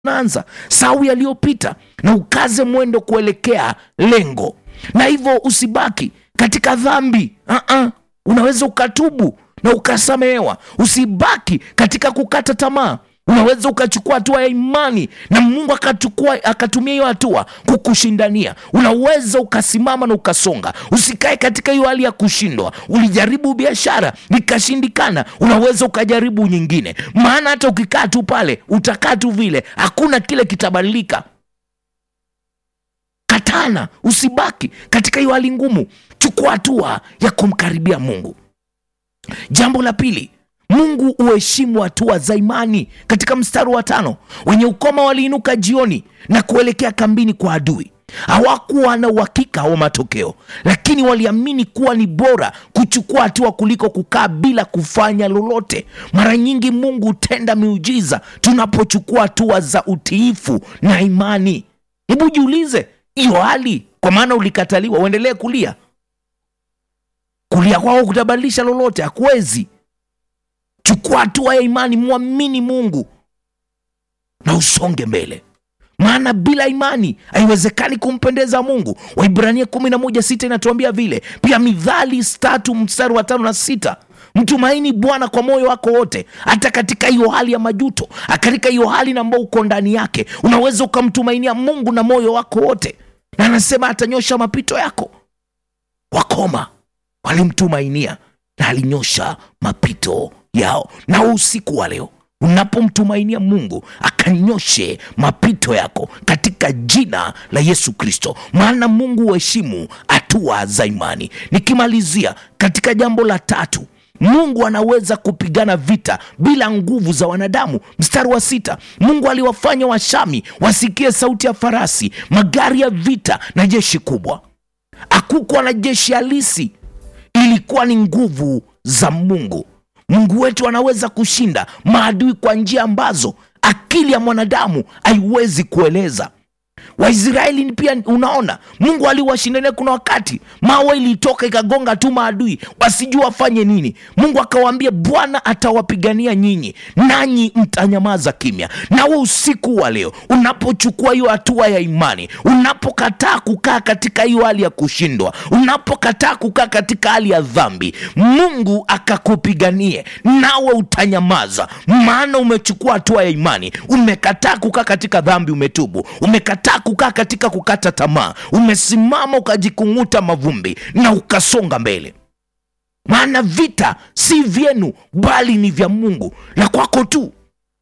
unaanza sau yaliyopita na ukaze mwendo kuelekea lengo na hivyo usibaki katika dhambi uh-uh. unaweza ukatubu na ukasamehewa usibaki katika kukata tamaa unaweza ukachukua hatua ya imani na mungu akachukua akatumia hiyo hatua kukushindania unaweza ukasimama na ukasonga usikae katika hiyo hali ya kushindwa ulijaribu biashara ikashindikana unaweza ukajaribu nyingine maana hata ukikaa tu pale utakaa tu vile hakuna kile kitabadilika katana usibaki katika hiyo hali ngumu chukua hatua ya kumkaribia mungu jambo la pili mungu uheshimu hatua za imani katika mstari wa tano wenye ukoma waliinuka jioni na kuelekea kambini kwa adui hawakuwa na uhakika wa matokeo lakini waliamini kuwa ni bora kuchukua hatua kuliko kukaa bila kufanya lolote mara nyingi mungu hutenda miujiza tunapochukua hatua za utiifu na imani hebu jiulize hiyo hali kwa maana ulikataliwa uendelee kulia kulia kwako kutabadilisha lolote hakuwezi chukua hatua ya imani mwamini mungu na usonge mbele maana bila imani haiwezekani kumpendeza mungu waibrania 11 inatuambia vile pia midhali tatu mstari wa tano na sita mtumaini bwana kwa moyo wako wote hata katika hiyo hali ya majuto katika hiyo hali na ambao uko ndani yake unaweza ukamtumainia mungu na moyo wako wote na anasema atanyosha mapito yako wakoma walimtumainia na alinyosha mapito yao na usiku wa leo unapomtumainia mungu akanyoshe mapito yako katika jina la yesu kristo maana mungu huheshimu hatua za imani nikimalizia katika jambo la tatu mungu anaweza kupigana vita bila nguvu za wanadamu mstari wa sita mungu aliwafanya washami wasikie sauti ya farasi magari ya vita na jeshi kubwa hakukuwa na jeshi halisi ilikuwa ni nguvu za mungu mungu wetu anaweza kushinda maadui kwa njia ambazo akili ya mwanadamu haiwezi kueleza waisraeli ni pia unaona mungu aliwashindania kuna wakati mawe ilitoka ikagonga tu maadui wasijua wafanye nini mungu akawaambia bwana atawapigania nyinyi nanyi mtanyamaza kimya nawe usiku wa leo unapochukua hiyo hatua ya imani unapokataa kukaa katika hiyo hali ya kushindwa unapokataa kukaa katika hali ya dhambi mungu akakupiganie nawe utanyamaza maana umechukua hatua ya imani umekataa kukaa katika dhambi umetubu umekataa kukaa katika kukata tamaa umesimama ukajikung'uta mavumbi na ukasonga mbele maana vita si vyenu bali ni vya mungu la kwako tu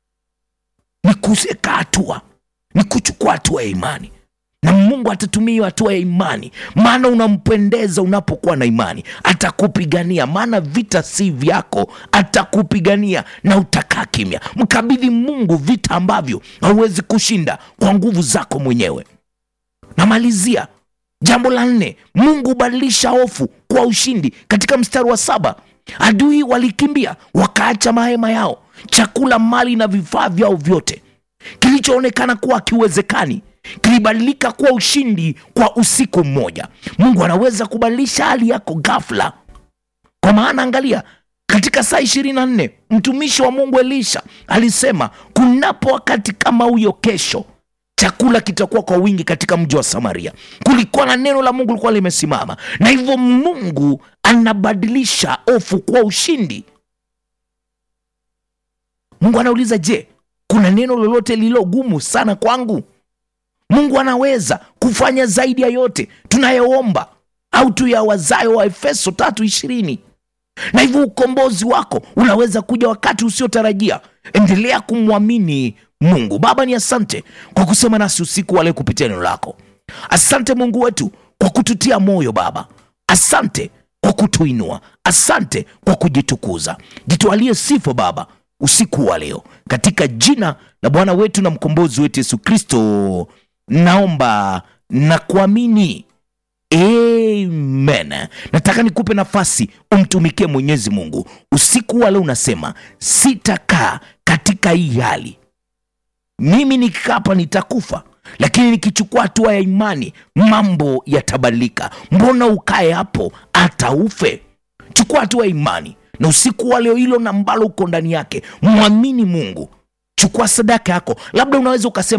ni kuweka hatua ni kuchukua hatua ya imani na mungu atatumia hiyo hatua ya imani maana unampendeza unapokuwa na imani atakupigania maana vita si vyako atakupigania na utakaa kimya mkabidhi mungu vita ambavyo hauwezi kushinda kwa nguvu zako mwenyewe namalizia jambo la nne mungu hubadilisha hofu kwa ushindi katika mstari wa saba adui walikimbia wakaacha mahema yao chakula mali na vifaa vyao vyote kilichoonekana kuwa akiwezekani kilibadilika kuwa ushindi kwa usiku mmoja mungu anaweza kubadilisha hali yako ghafla kwa maana angalia katika saa ishirini na nne mtumishi wa mungu elisha alisema kunapo wakati kama huyo kesho chakula kitakuwa kwa wingi katika mji wa samaria kulikuwa na neno la mungu likuwa limesimama na hivyo mungu anabadilisha hofu kuwa ushindi mungu anauliza je kuna neno lolote lililo gumu sana kwangu mungu anaweza kufanya zaidi ya yote tunayoomba au tuyawazayo wa efeso tatu ishirini na hivyo ukombozi wako unaweza kuja wakati usiotarajia endelea kumwamini mungu baba ni asante kwa kusema nasi usiku wale kupitia neno lako asante mungu wetu kwa kututia moyo baba asante kwa kutuinua asante kwa kujitukuza jitwalie sifa baba usiku wa leo katika jina la bwana wetu na mkombozi wetu yesu kristo naomba na kuamini amen nataka nikupe nafasi umtumikie mwenyezi mungu usiku wa leo unasema sitakaa katika hii hali mimi nikikapa nitakufa lakini nikichukua hatua ya imani mambo yatabadilika mbona ukae hapo hata ufe chukua hatua ya imani na usiku wa leo hilo na ambalo uko ndani yake mwamini mungu chukua sadaka yako labda unaweza ukasema